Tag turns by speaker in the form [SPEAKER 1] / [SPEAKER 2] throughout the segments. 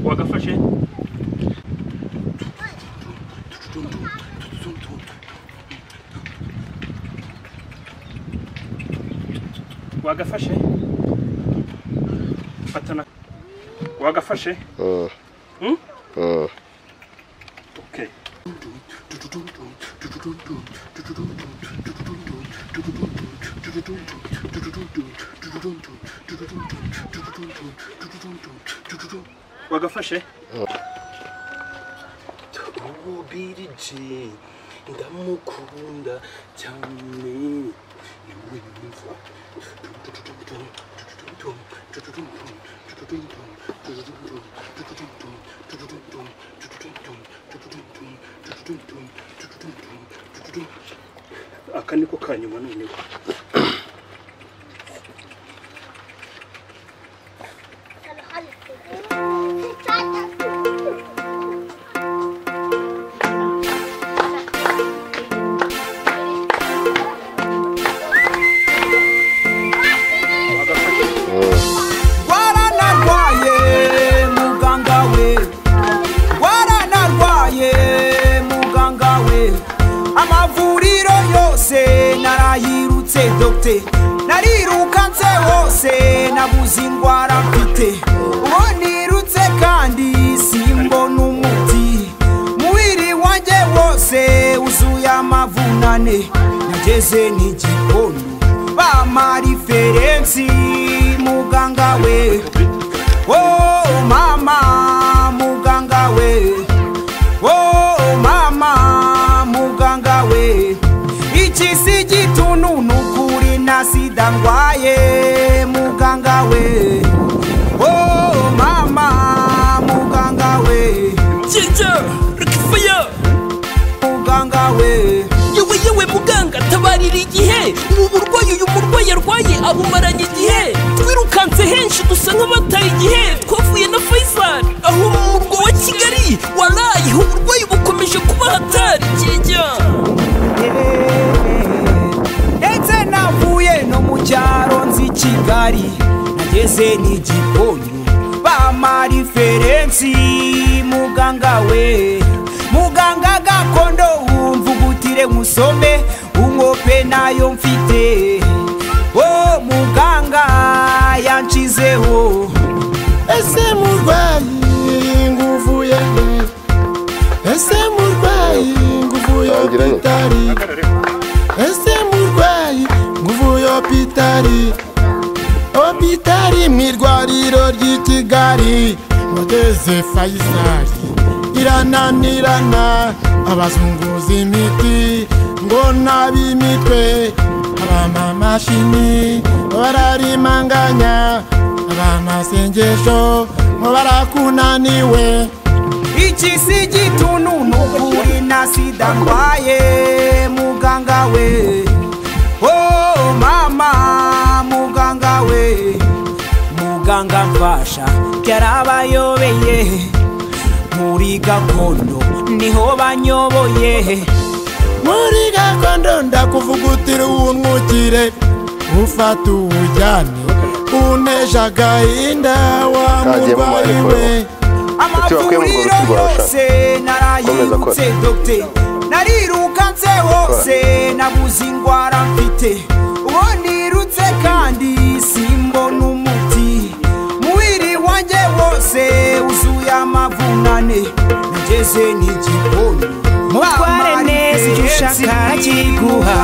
[SPEAKER 1] Wagafashe wagafashe fatana wagafashe
[SPEAKER 2] Uh,
[SPEAKER 1] Hmm?
[SPEAKER 2] uh,
[SPEAKER 1] okay wagafashe
[SPEAKER 3] ubirije ndamukunda cyane niwe mwiza
[SPEAKER 1] aka niko kanyuma noneho wagafashe
[SPEAKER 4] waranarwaye muganga we waranarwaye muganga we amavuriro yose narayirutse dogite narirukanse hose nabuze indwara mfite uwo nirutse kandi simbona umuti mubiri wanjye wose wuzuye amavunane nageze n'igikono bamara iferensi muganga we Oh mama, muganga we. Oh mama, muganga we. Iki si gitunu nukuri na sida ndwaye muganga we. Oh mama, muganga we.
[SPEAKER 5] Ginger, Rikifaya,
[SPEAKER 4] Muganga we.
[SPEAKER 5] yewe yewe muganga tabarira igihe ubu burwayi uyu murwayi arwaye abumaranye igihe twirukanse henshi dusa nk'abataye igihe twavuye na faisal aho mu murwa wa kigali waraye uburwayi bukomeje kuba hatari kijya
[SPEAKER 4] ndetse navuye no mu cyaro nzi kigali nageze n'igipondo bamara iferensi muganga we muganga gakondo wumva ugutire musome umwope nayo mfite o muganga yanshizeho
[SPEAKER 6] ese murwayi nguvuye he ese murwayi nguvuye
[SPEAKER 2] Tangiranye.
[SPEAKER 6] opitari
[SPEAKER 1] hagarare
[SPEAKER 6] ese murwayi nguvuye opitari opitari mu irwariro ry'i kigali ngwateze fayisari irananirana abazunguza imiti ngo nab'imitwe abamamashini bararimanganya abamasengesho ngo barakunaniwe
[SPEAKER 4] iki si gitunu nukuri na sida ndwaye muganga we oh mama muganga we muganga mfasha byarabayobeye muri gakondo niho banyoboye
[SPEAKER 6] muri gakondo ndakuvugutira uwumwukire ufata uwujyane uneje agahinda wa
[SPEAKER 2] Kagiyemo
[SPEAKER 6] murwayi
[SPEAKER 2] amahirwe.
[SPEAKER 6] we
[SPEAKER 2] Icyo bakwiye mu
[SPEAKER 4] amavuriro
[SPEAKER 2] rwego rw'urwego
[SPEAKER 4] yose
[SPEAKER 2] Komeza kora.
[SPEAKER 4] narayirutse dogite narirukanse hose nabuze indwara mfite uwo nirutse kandi simbona umuti mubiri wanjye wose wuzuye amavunane nageze n'igikoni
[SPEAKER 7] Mutware neza icyo ushaka kiguha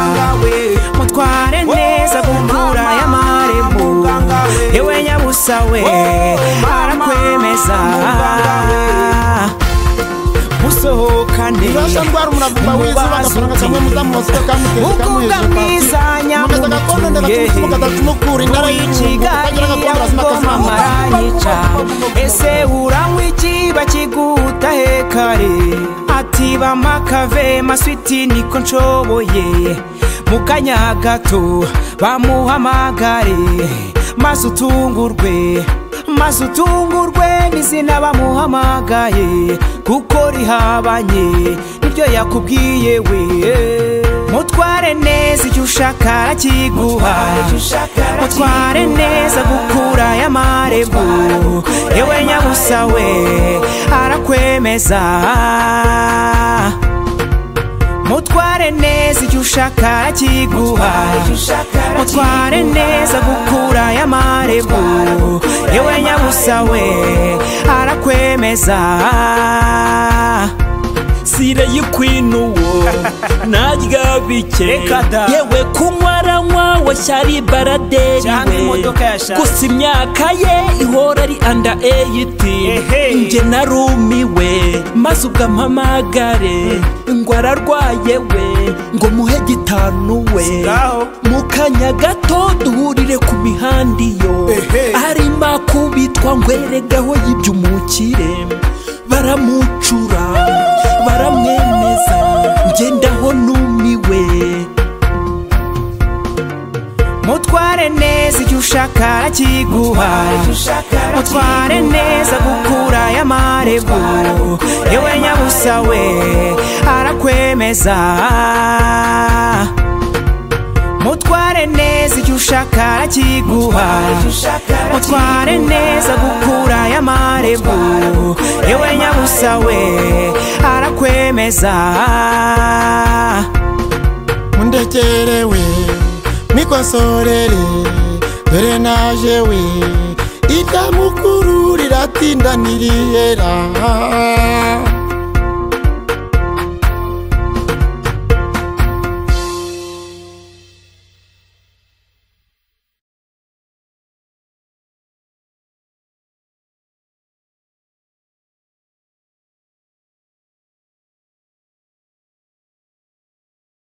[SPEAKER 7] mutware neza gukura y'amarembo yewe nyabusa we arakwemeza
[SPEAKER 4] musohokane
[SPEAKER 6] urasha ndwara umuravumba wize bagafaranga cyangwa mudamu waseka kamutera
[SPEAKER 4] Mukunda mwiza
[SPEAKER 6] mugeza gakondo
[SPEAKER 4] nyamutuye.
[SPEAKER 6] ndagatumutse mugatumukura indara y'intungo
[SPEAKER 7] ukigali
[SPEAKER 6] ukagira gakondo urasoma akazi
[SPEAKER 7] agoma maranyica ese uranywa iki bakiguta he kare atiba makave maswiti niko nshoboye mu kanya gato bamuhamagare maze utungurwe maze utungurwe n'izina bamuhamagaye kuko rihabanye n'ibyo yakubwiye we
[SPEAKER 4] mutware neza icyo ushaka arakiguha mutware neza gukura y'amarembo yewe nyabusa we arakwemeza mutware neza icyo ushaka arakiguha mutware neza gukura y'amarembo yewe nyabusa we arakwemeza
[SPEAKER 5] sire y'ikwinuwo narya bike
[SPEAKER 4] Reka da.
[SPEAKER 5] yewe kunywa aranywa washyari baraderi
[SPEAKER 4] Cyangwa
[SPEAKER 5] we
[SPEAKER 4] imodoka yashaje.
[SPEAKER 5] gusa imyaka ye ihora ari anda eyiti
[SPEAKER 4] Ehe.
[SPEAKER 5] njye narumiwe maze ubwo ampamagare ngo ararwaye we ngo muhe gitanu we
[SPEAKER 4] Sigaho.
[SPEAKER 5] mu kanya gato duhurire ku mihanda iyo arimo kubitwa ngo eregaho yibye umukire baramucura baramwemeza ngendaho numiwe
[SPEAKER 4] mutware neza icyo ushaka arakiguha mutware neza gukura y'amarembo yewe nyabusa we arakwemeza mutware neza icyo ushaka arakiguha mutware neza gukura y'amarembo yewe nyabusa we arakwemeza
[SPEAKER 8] mundekere we mwikosorere dore naje we iryamukuru riratinda ntirihera